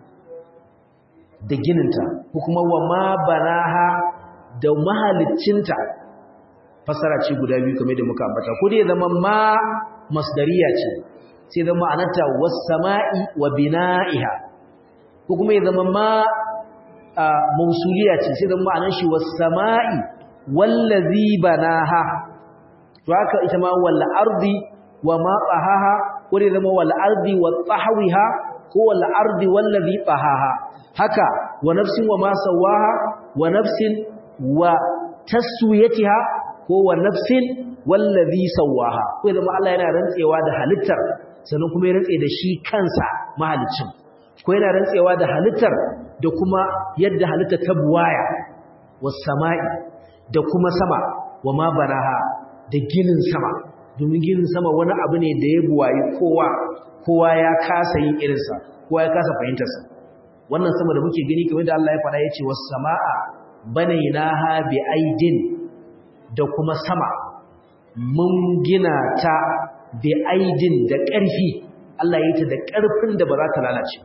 da gininta ko kuma wa ma banaha da mahaliccinta fasara ce guda biyu kamar da muka ambata ko dai zama ma masdariya ce sai zama anata was sama'i wa bina'iha ko kuma ya zama ma mausuliya ce sai zama anan shi was sama'i wallazi banaha to haka ita ma wal ardi wa ma tahaha ko dai zama wal ardi wa tahwiha ko wal ardi wallazi tahaha haka wa nafsin wa ma sawaha wa nafsin wa taswiyatiha ko wa nafsin wallazi sawaha ko zama Allah yana rantsewa da halittar sannan kuma ya rantse da shi kansa mahalicin ko yana rantsewa da halittar da kuma yadda halittar ta buwaya was sama'i da kuma sama wa ma baraha da ginin sama domin ginin sama wani abu ne da ya buwayi kowa kowa ya kasa yin irinsa kowa ya kasa fahimtarsa wannan sama da muke gani kamar da Allah ya faɗa yace was samaa banaynaha bi aidin da kuma sama mun gina ta bi aidin da ƙarfi Allah ya yi ta da ƙarfin da ba za ta lalace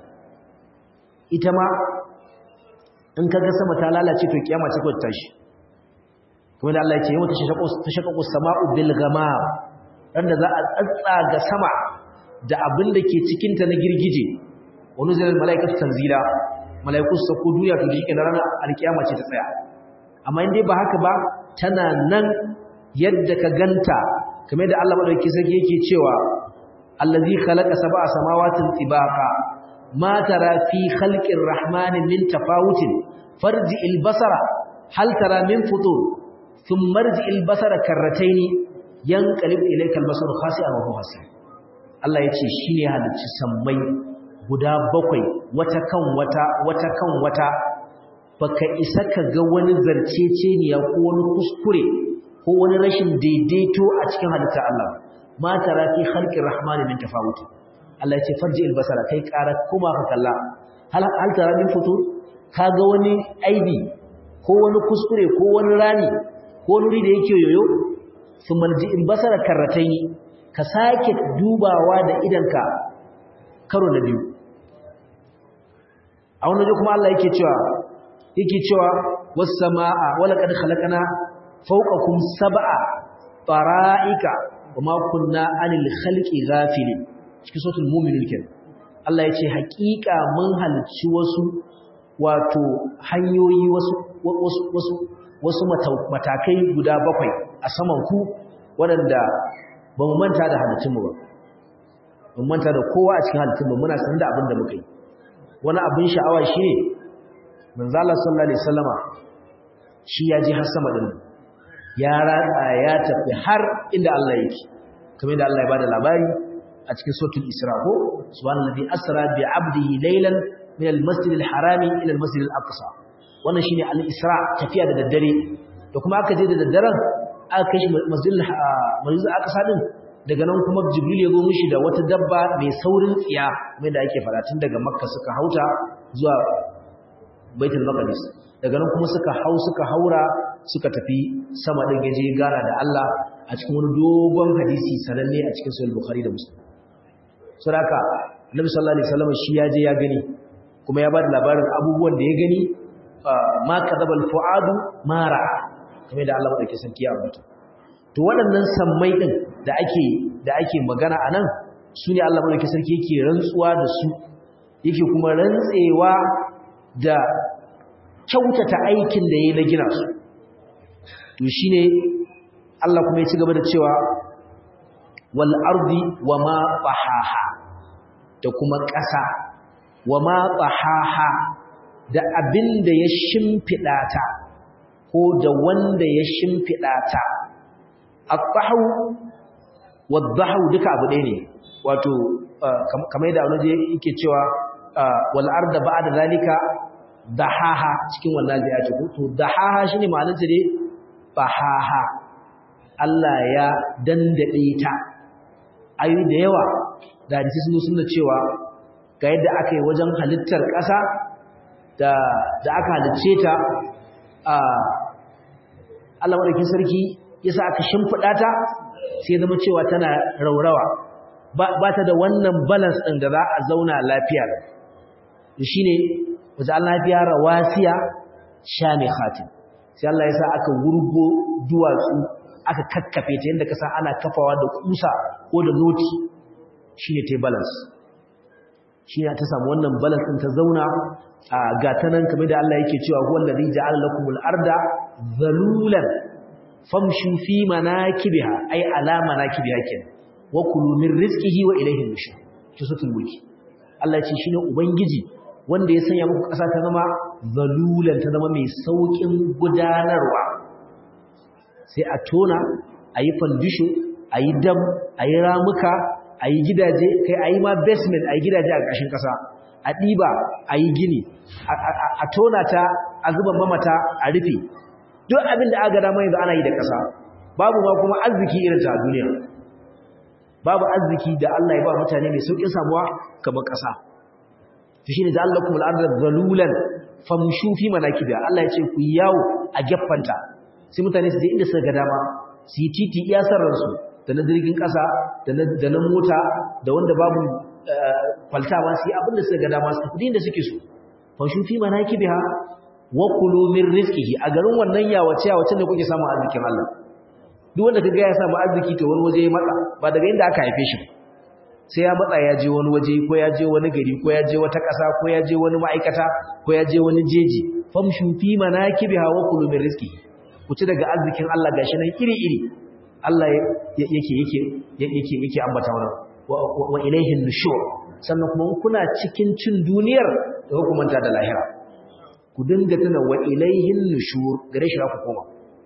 ita ma in kaga sama ta lalace to kiyama ce ko ta tashi kuma da Allah ya ce yau ta shaqaqu sama'u bil ghamam dan da za a tsatsaga sama da abin da ke cikin ta na girgije wani zai malaikatu tanzila malaiku su sako duniya to shi kenan ranar alkiyama ce ta tsaya amma in dai ba haka ba tana nan yadda ka ganta kamar da Allah madauki sarki yake cewa allazi khalaqa sab'a samawatin tibaqa ma tara fi khalqir rahmani min tafawutin farji'il basara hal tara min futur thumma marji'il basara karrataini yanqalib ilayka al-basaru khasi'an wa huwa hasir Allah yace shine halicci sammai guda bakwai wata kan wata wata kan wata baka isa ka ga wani zarceceniya ko wani kuskure ko wani rashin daidaito a cikin halittar Allah ma tara fi khalqir rahmani min tafawut Allah ya ce farji albasara kai ƙara kuma ka kalla hal hal tara min futu ka ga wani aibi ko wani kuskure ko wani rani ko wani da yake yoyo thumma ji albasara karratai ka sake dubawa da idanka karo na biyu a wannan kuma Allah yake cewa yake cewa was samaa wala qad khalaqna fawqakum sab'a fara'ika wama kunna anil khalqi ghafilin cikin suratul mu'minun ken Allah yace haƙiƙa mun halci wasu wato hanyoyi wasu wasu wasu wasu matakai guda bakwai a saman ku waɗanda ba mu manta da halittun mu ba mun manta da kowa a cikin halittun mu muna sanin da abin da muka yi wani abin sha'awa shine manzo Allah sallallahu alaihi wasallama shi ya ji har sama din ya ratsa ya tafi har inda Allah yake kamar da Allah ya bada labari a cikin suratul Isra ko subhanallazi asra bi 'abdihi laylan min al-masjid al-harami ila al-masjid al-aqsa wannan shine al-Isra tafiya da daddare da kuma aka je da daddaren aka kai shi masjid al-masjid al-aqsa din daga nan kuma Jibril ya zo mishi da wata dabba mai saurin tsiya kamar da ake fara tun daga Makka suka hauta zuwa Baitul Maqdis daga nan kuma suka hau suka haura suka tafi sama din gaje gara da Allah a cikin wani dogon hadisi sananne a cikin sahih bukhari da muslim saboda annabi sallallahu alaihi wasallam shi ya je ya gani kuma ya ba da labarin abubuwan da ya gani ma kadaba alfuadu mara kamar da Allah madauke sarki ya rubuta to waɗannan sammai din da ake da ake magana anan su ne Allah madauke sarki yake rantsuwa da su yake kuma rantsewa da kyautata aikin da yayi na gina su to shine Allah kuma ya ci gaba da cewa wal ardi wama tahaha da kuma ƙasa wama tahaha da abin da ya shimfiɗa ta ko da wanda ya shimfiɗa ta at-tahu wad-dahu duka abu ɗaya ne wato kamar da wani yake cewa wal arda ba'da zalika dahaha cikin wannan zai ce to dahaha shine ma'anar ta dai bahaha Allah ya dandade ta ayu da yawa da hadisi sun suna cewa ga yadda aka yi wajen halittar ƙasa da da aka halicce ta a Allah madaukakin sarki yasa aka shimfida ta sai zama cewa tana raurawa ba ta da wannan balance din da za a zauna lafiya shine wajen Allah lafiya rawasiya shamikhatin sai Allah yasa aka wurgo duwatsu aka kakkafe ta yadda kasa ana kafawa da kusa ko da noti shine ta balance shi ta samu wannan balance din ta zauna a gatanan kamar da Allah yake cewa huwa allazi ja'ala lakumul arda zalulan famshu fi manakibiha ay ala manakibiha kin wa kulu min rizqihi wa ilayhi nushur kisatul mulki Allah ya ce shine ubangiji wanda ya sanya muku kasa ta zama zalulan ta zama mai saukin gudanarwa sai a tona ayi fandisho ayi dam ayi ramuka a yi gidaje kai a yi ma basement a yi gidaje a ƙashin ƙasa a ɗiba a yi gini a tona ta a zuba mamata a rufe duk abin da aka dama yanzu ana yi da ƙasa babu ma kuma arziki irin ta duniya babu arziki da Allah ya ba mutane mai sauƙin samuwa kamar ƙasa to shine da Allah kuma al'adar zalulan famshu fi manakibiya Allah ya ce ku yawo a gaffanta sai mutane su je inda suka ga dama su yi titi iya sarransu da na jirgin ƙasa da na mota da wanda babu faltawa su yi abin da suka ga dama su tafi da suke so fashin fi mana ki biha wa kulu min rizqihi a garin wannan yawace yawace da kuke samu arzikin Allah duk wanda kaga ya samu arziki to wani waje ya matsa ba daga inda aka haife shi sai ya matsa ya je wani waje ko ya je wani gari ko ya je wata ƙasa ko ya je wani ma'aikata ko ya je wani jeji famshu fi manakibiha wa kulu min rizqihi ku ci daga arzikin Allah gashi nan iri-iri Allah yake yake yake yake ambata wannan wa ilaihin nushur sannan kuma kuna cikin cin duniyar da hukumanta da lahira ku dinga tuna wa ilaihin nushur gare shi ku koma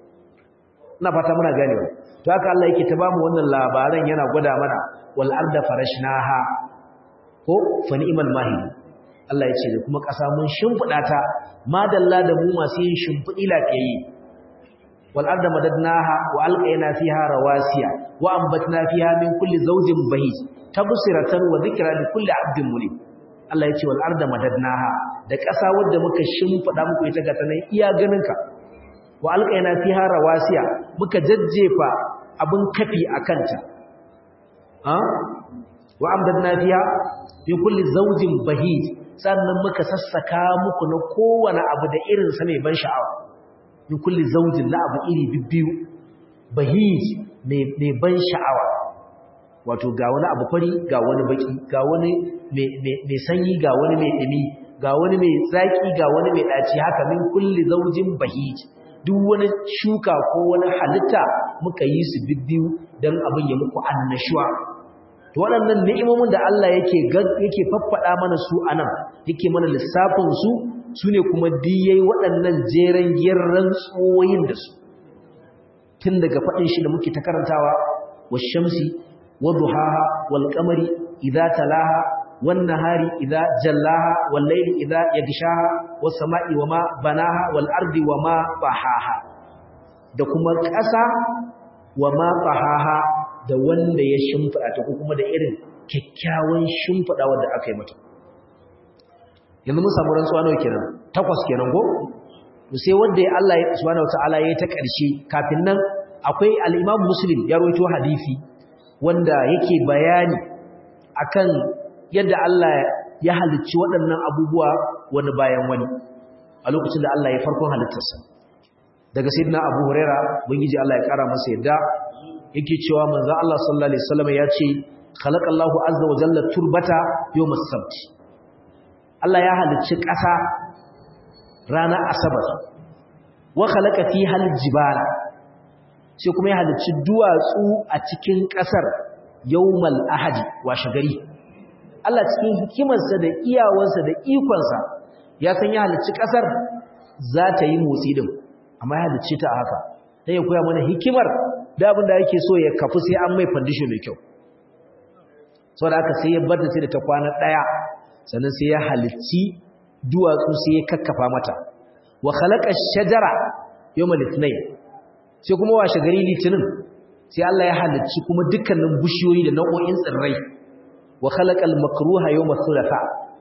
ina fata muna gane to haka Allah yake ta bamu wannan labaran yana gwada mana wal arda farashnaha ko fa ni'mal mahid Allah ya ce da kuma ƙasa mun shimfida ta madalla da mu masu yin shimfidi lafiyayye والأرض مددناها وألقينا فيها رواسي وأنبتنا فيها من كل زوج بهيج تبصرة وذكرى لكل عبد منيب Allah ya ce wal arda madadnaha da ƙasa wadda muka shimfida muku ita ga tanan iya ganinka wa alqaina fiha rawasiya muka jajjefa abun kafi akanta ha wa amdadna fiha bi kulli zawjin bahij sannan muka sassaka muku na kowane abu da irin sa mai ban sha'awa min kulli zaujin na abu iri bibbiyu bahij mai ban sha'awa wato ga wani abu fari ga wani baki ga wani mai sanyi ga wani mai dumi ga wani mai zaki ga wani mai daci haka min kulli zaujin bahij duk wani shuka ko wani halitta muka yi su bibbiyu dan abin ya muku annashuwa to waɗannan ni'imomin da Allah yake yake faffada mana su anan yake mana lissafin su su ne kuma diyai waɗannan jeren giyarren tsoyin da su tun daga faɗin shi da muke ta karantawa wa shamsi wa duhaha wal qamari idza talaha wan nahari idza jallaha wal layli idza yaghshaha was sama'i wama banaha wal ardi wama bahaha da kuma ƙasa wama bahaha da wanda ya shimfida ta ko kuma da irin kyakkyawan shimfida wanda aka yi mata yanzu mun samu rantsuwa nawa kenan takwas kenan go to sai wanda Allah subhanahu wataala yayi ta ƙarshe kafin nan akwai al-Imam Muslim ya rawaito hadisi wanda yake bayani akan yadda Allah ya halicci waɗannan abubuwa wani bayan wani a lokacin da Allah ya farkon halittarsa daga sayyidina Abu Huraira bangiji Allah ya kara masa yadda yake cewa manzo Allah sallallahu alaihi wasallam ya ce khalaqallahu azza wa jalla turbata yawmas sabt Allah ya halicci ƙasa ranar asabar wa khalaqa fiha aljibala sai kuma ya halicci duwatsu a cikin ƙasar yawmal ahadi washe gari Allah cikin hikimarsa da iyawarsa da ikonsa ya san ya halicci ƙasar za ta yi motsi din amma ya halicci ta a haka dan ya koya mana hikimar da abin da yake so ya kafu sai an mai fandisho mai kyau saboda haka sai ya bar ta sai da ta kwana daya sannan sai ya halicci duwatsu sai ya kakkafa mata wa khalaqa ash-shajara yawmal ithnain sai kuma washe gari litinin sai Allah ya halicci kuma dukkanin bishiyoyi da nau'o'in tsirrai wa khalaqa al-makruha yawmal thulatha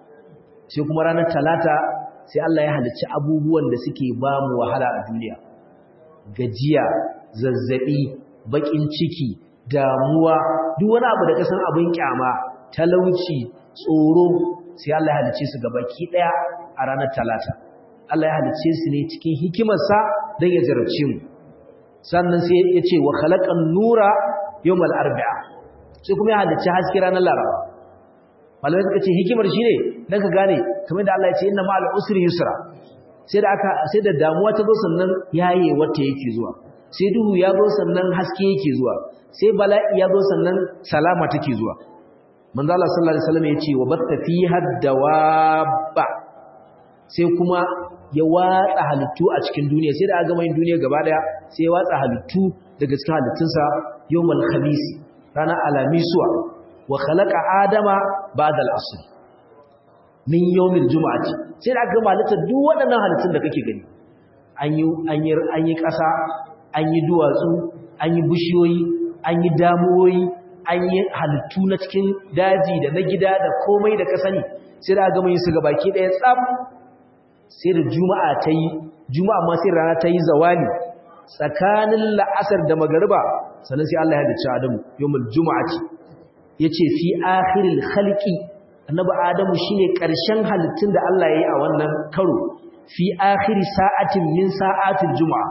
sai kuma ranar talata sai Allah ya halicci abubuwan da suke ba mu wahala a duniya gajiya zazzabi bakin ciki damuwa duk wani abu da kasan abin kyama talauci tsoro sai Allah ya halice su gabaki daya a ranar talata Allah ya halice su ne cikin hikimarsa don ya jarabce mu sannan sai ya ce wa khalaqan nura yawmal arba'a sai kuma ya halice haske ranar laraba malamai suka ce hikimar shine dan ka gane kamar da Allah ya ce inna ma'al usri yusra sai da aka sai da damuwa ta zo sannan yaye wata yake zuwa sai duhu ya zo sannan haske yake zuwa sai bala'i ya zo sannan salama take zuwa manzo Allah sallallahu alaihi wasallam yace wa batta fiha dawabba sai kuma ya watsa halittu a cikin duniya sai da aka gama yin duniya gaba daya sai ya watsa halittu daga cikin halittunsa yawmal khamis rana alamisuwa wa khalaqa adama ba'da al-asr min yawmil jumu'ati sai da aka gama halittar duk waɗannan halittun da kake gani an yi an yi an yi ƙasa an yi duwatsu an yi bishiyoyi an yi damuwoyi an yi halittu na cikin daji da na gida da komai da ka sani sai da gama yin su ga baki ɗaya tsab sai da juma'a ta yi juma'a ma sai rana ta yi zawali tsakanin la'asar da magariba sannan sai Allah ya halicci Adamu yawmul juma'ati yace fi akhiril khalqi annabi Adamu shine ƙarshen halittun da Allah ya yi a wannan karo fi akhiri sa'atin min sa'atil juma'a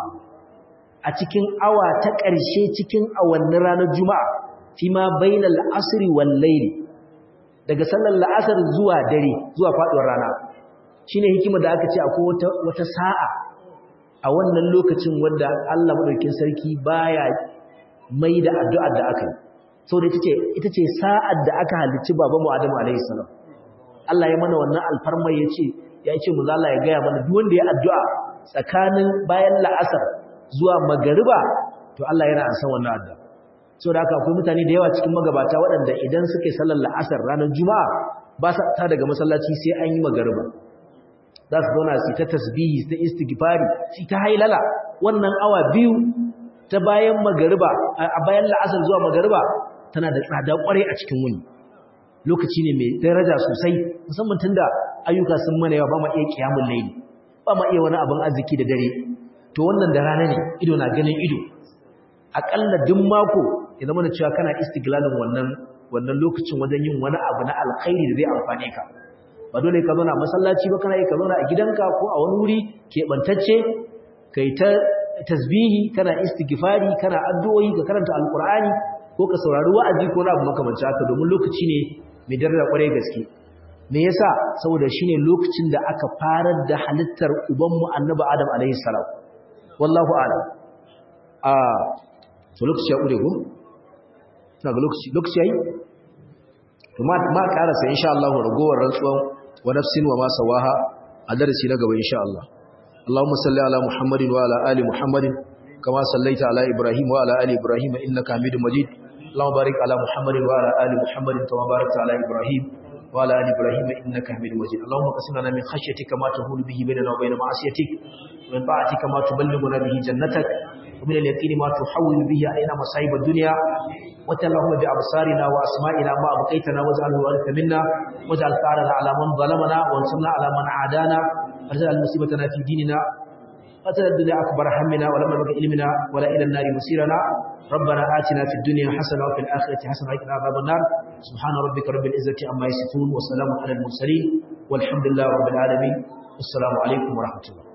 a cikin awa ta ƙarshe cikin awannin ranar juma'a fi ma bainal asri wal layli daga sallar la'asar zuwa dare zuwa faduwar rana shine hikima da aka ce akwai wata wata sa'a a wannan lokacin wanda Allah madaukakin sarki baya mai da addu'ar da aka yi saboda ita ce ita ce sa'ar da aka halicci babanmu Adamu alaihi salam Allah ya mana wannan alfarma yace ya ce mu Allah ya gaya mana duk wanda ya addu'a tsakanin bayan la'asar zuwa magariba to Allah yana an san wannan addu'a saboda haka akwai mutane da yawa cikin magabata waɗanda idan suka yi sallar la'asar ranar juma'a ba sa ta daga masallaci sai an yi magariba za su zauna su ta tasbihi su ta istighfari su ta hailala wannan awa biyu ta bayan magariba a bayan la'asar zuwa magariba tana da tsada kwarai a cikin wuni lokaci ne mai daraja sosai musamman tunda ayyuka sun mana yawa ba ma iya kiyamul layli ba ma iya wani abin arziki da dare to wannan da rana ne ido na ganin ido akalla duk mako ya zama da cewa kana istiglalin wannan wannan lokacin wajen yin wani abu na alkhairi da zai amfane ka ba dole ka zauna masallaci ba kana yi ka zauna a gidanka ko a wani wuri keɓantacce kai ta tasbihi kana istighfari kana addu'o'i ka karanta alqur'ani ko ka saurari wa'azi ko na abu makamancin haka domin lokaci ne mai daraja kwarai gaske me yasa saboda shine lokacin da aka farar da halittar ubanmu annabi adam alaihi salam wallahu a'lam a to lokaci ya ƙure ko? na ga lokaci lokaci ya yi? to ma ƙarasa insha Allah ragowar rantsuwan wa nafsin wa masa waha a darasi na gaba insha Allah Allahumma salli ala Muhammadin wa ala ali Muhammadin kama sallaita ala Ibrahim wa ala ali Ibrahim innaka Hamidum Majid Allahumma barik ala Muhammadin wa ala ali Muhammadin kama barakta ala Ibrahim wa ala ali Ibrahim innaka Hamidum Majid Allahumma qasim lana min khashyatika ma tahulu bihi bainana wa bain ma'asiyatik wa min ta'atika ma tuballighuna bihi jannatak ومن اليقين ما تحول به علينا مصائب الدنيا وتلهم بأبصارنا وأسمائنا ما أبقيتنا واجعله وارث منا واجعل ثارنا على من ظلمنا وانصرنا على من عادانا وارزل مصيبتنا في ديننا قتل الدنيا أكبر همنا ولا مبلغ علمنا ولا إلى النار مصيرنا ربنا آتنا في الدنيا حسنة وفي الآخرة حسنة وقنا عذاب النار سبحان ربك رب العزة عما يصفون وسلام على المرسلين والحمد لله رب العالمين السلام عليكم ورحمة الله